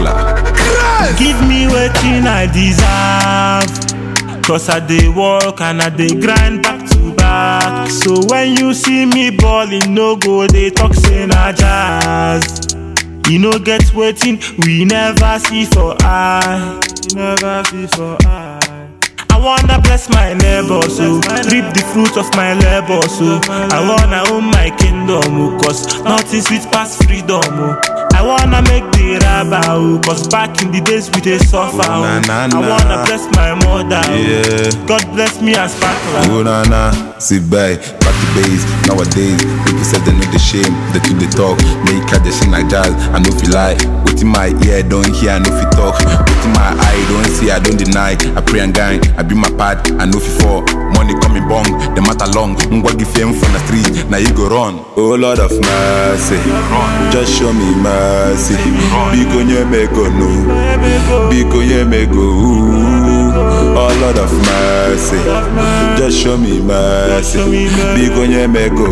sparkler. Give me wetin I deserve. Cause I dey work and I dey grind back to back. So when you see me ballin', no go dey talk say na jazz. You no get wetin we never see for eye. We never see for eye. I wanna bless my neighbor, so reap the fruit of my labor, so I wanna own my kingdom, oh, cause nothing sweet past freedom, oh. I wanna make the rabba, oh, cause back in the days we dey suffer, oh. Na, na, I na. wanna bless my mother, oh. Yeah. God bless me as sparkler. Oh na na, sit back, back to base. Nowadays, people say they know the shame, they do the talk. Make I sing like jazz, I know if you lie. What in my ear don't hear, I know if you talk. What in my eye don't see, I don't deny. I pray and gang, I be my part, I know if you fall. Money coming bong, the matter long. Ngwa give fame from the street, now you go run. Oh Lord of mercy, just show me mercy. Big on your make go no, big on your make go. ooh. Oh Lord of mercy, just show me mercy. Big on your make go,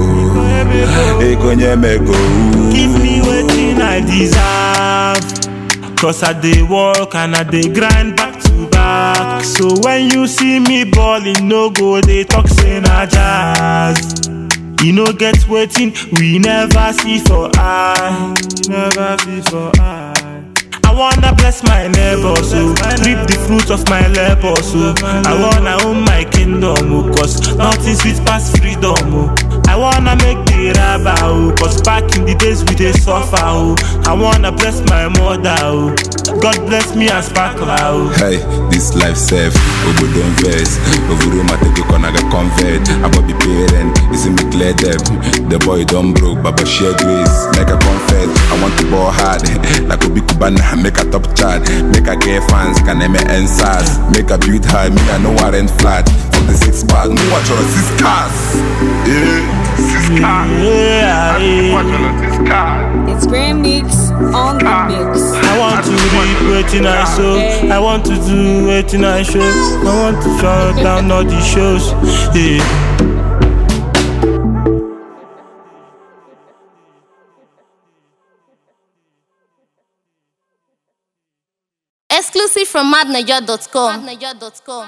big on your make go. ooh. Give me wetin I deserve. Cause I dey work and I dey grind back to back. So when you see me ballin', no go dey talk say na jazz. You no get wetin we never see for eye. Never see for eye. I wanna bless my neighbor, so reap the fruit of my labor, so I wanna own my kingdom, oh, cause nothing sweet past freedom, oh. I wanna make the rabba, oh, cause back in the days we dey suffer, oh. I wanna bless my mother, oh. God bless me as sparkler, oh. Hey, this life safe, Obo don't vex. Over room, I take a corner, get convert. I will be parent, is me clear them. The boy don't broke, Baba share grace. Make a confess, I want to ball hard. like Obi Kubana, make a top chart. Make a get fans, can name it answers. Make a build high, me I know I rent flat. For the six bars, no watch on six cars. Yeah, six cars. Yeah, yeah. It's Grand Mix on the mix. I want to read waiting I show. I want to do waiting I show. I want to shut down all the shows. Yeah. Exclusive from madniger.com.